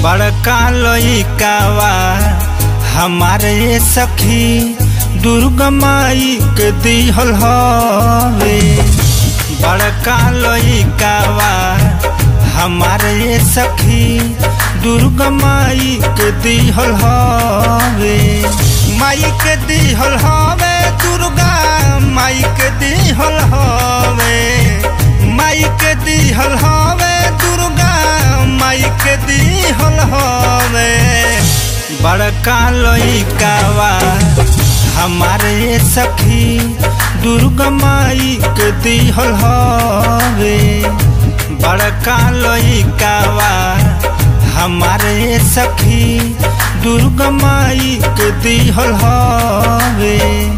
बड़का लइकावा हमारे सखी दुर्गा माई के दिहल हवे बड़का लइकावा हमारे सखी दुर्गा माई के दिहल हवे माई के दिहल हवे दुर्गा माई के दिहल हवे माई के दिहल हवे दुर्गा माई के दिहल हवे बड़का लइकावा हमारे सखी दुर्गा माई के दिहल हवे बड़का लइकावा हमारे सखी दुर्गा माई के दिहल हवे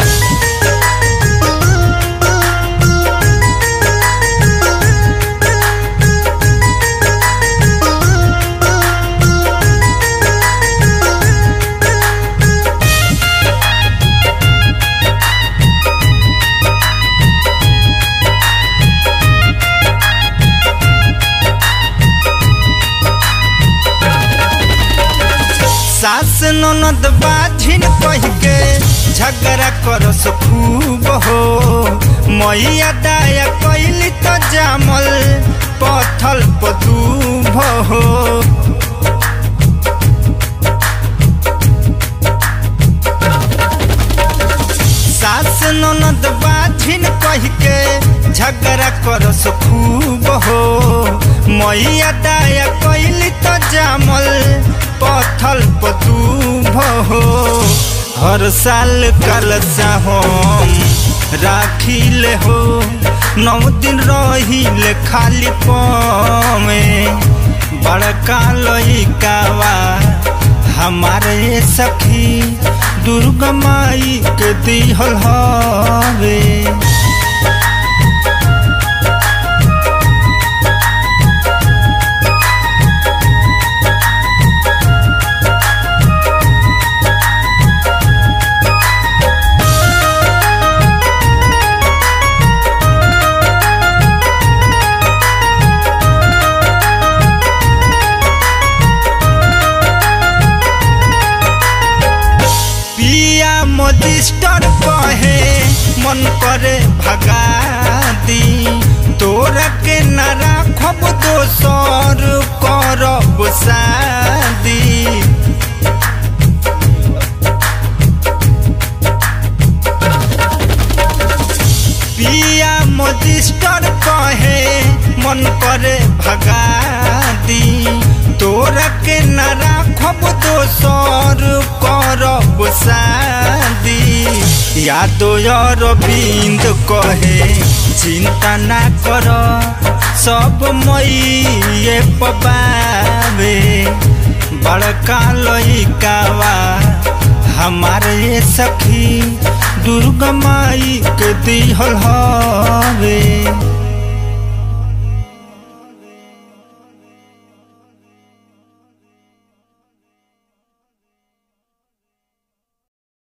सास ननद बाझिन कह के झगड़ा करस खूब हो मैया दाया कैली तो जामल पथल पदूभ हो सास ननद बाझिन कह के झगड़ा करस खूब हो मैया दाया कैली तो जामल पथल पदूभ हो हर साल कलसा हम राखिले हो नौ दिन रहिले खाली पमे बड़का लइकावा हमारे सखी दुर्गा माई के दिहल हवे पिया मजिस्टर कहे मन करे भगा दी तोरा के न राखब दोसर करब शादी पिया मजिस्टर कहे मन करे भगा दी तोरा के न राखब दोसर करब शादी यादो अरविंद कहे चिंता ना कर सब मई पबावे बड़का लइकावा हमारे सखी दुर्गा माई के दिहल हवे